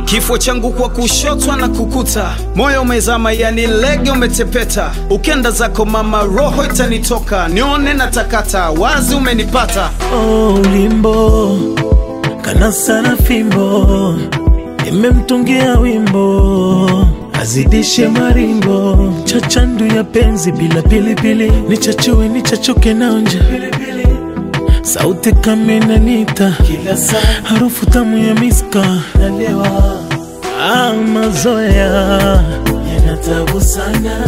kifo changu kwa kushotwa na kukuta, moyo umezama, yani lege umetepeta, ukenda zako mama, roho itanitoka, nione na takata, wazi umenipata. Oh, ulimbo kana sana fimbo, nimemtungia wimbo azidishe maringo, chachandu ya penzi bila pilipili, nichachue nichachuke naonja sauti kama inanita, harufu tamu ya miska nalewa. Ah, mazoea yanatabu sana,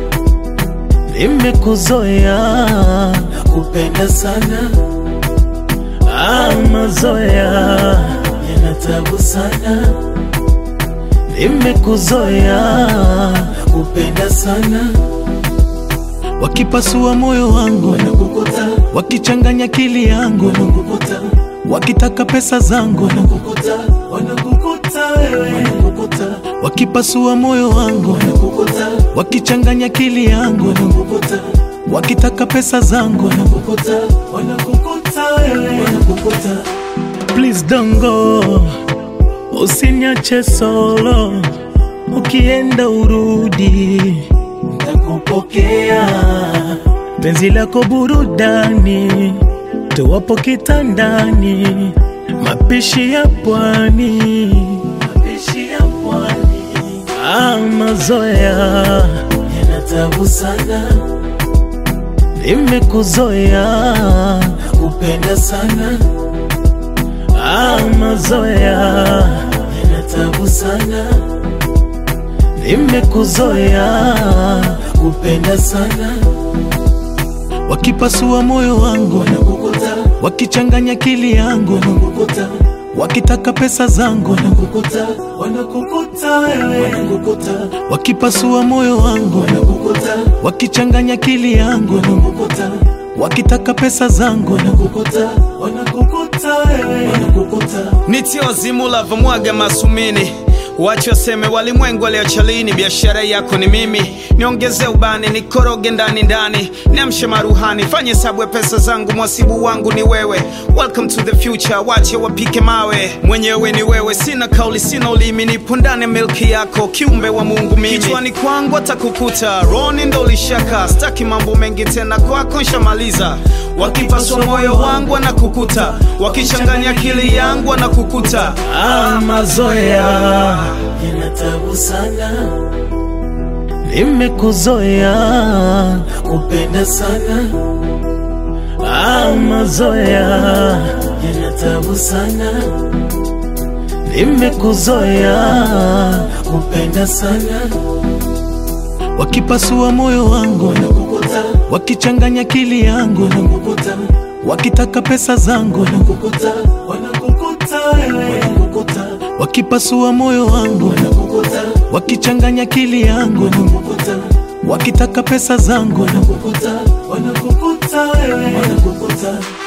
nimekuzoea nakupenda sana. Ah, mazoea yanatabu sana, nimekuzoea nakupenda sana. Wakipasua moyo wangu wanakukuta, wakichanganya akili yangu wanakukuta, wakitaka pesa zangu wanakukuta, wanakukuta wewe wanakukuta, wakipasua moyo wangu wanakukuta, wakichanganya akili yangu wanakukuta, wakitaka pesa zangu wanakukuta, wanakukuta wewe wanakukuta. Please don't go, usiniache solo, ukienda urudi nakupokea penzi lako burudani, tuwapo kitandani, mapishi ya pwani, mapishi ya pwani. Ah, mazoea yanatabu sana, nimekuzoea nakupenda sana. Ah, mazoea yanatabu sana nimekuzoea nakupenda sana. Wakipasua moyo wangu wanakukuta, wakichanganya akili yangu wanakukuta, wakitaka pesa zangu wanakukuta, wanakukuta wewe wanakukuta, wakipasua moyo wangu wanakukuta, wakichanganya akili yangu wanakukuta, wakitaka pesa zangu wanakukuta, wanakukuta wewe wanakukuta. Nitie wazimu lavomwaga masumini Wache waseme walimwengu waliocha lini, biashara yako ni mimi. Niongeze ubani, nikoroge ndani ndani, niamshe maruhani, fanye hesabu ya pesa zangu, mwasibu wangu ni wewe. Welcome to the future, wache wapike mawe, mwenyewe ni wewe. Sina kauli, sina ulimi, nipo ndani ya milki yako, kiumbe wa Mungu mimi. Kichwani kwangu atakukuta, roni ndo ulishaka, staki mambo mengi tena, kwako nshamaliza. Wakipaswa moyo wangu wanakukuta, wakichanganya akili yangu wanakukuta. Ah, mazoea yanatabu sana, nimekuzoea nakupenda sana. Ah, mazoea yanatabu sana, nimekuzoea nakupenda sana. Wakipasua moyo wangu wanakukuta, wakichanganya akili yangu wanakukuta, wakitaka pesa zangu wanakukuta, wanakukuta wewe wanakukuta, wakipasua moyo wangu wanakukuta, wakichanganya akili yangu wanakukuta, wakitaka pesa zangu wanakukuta, wanakukuta wewe wanakukuta.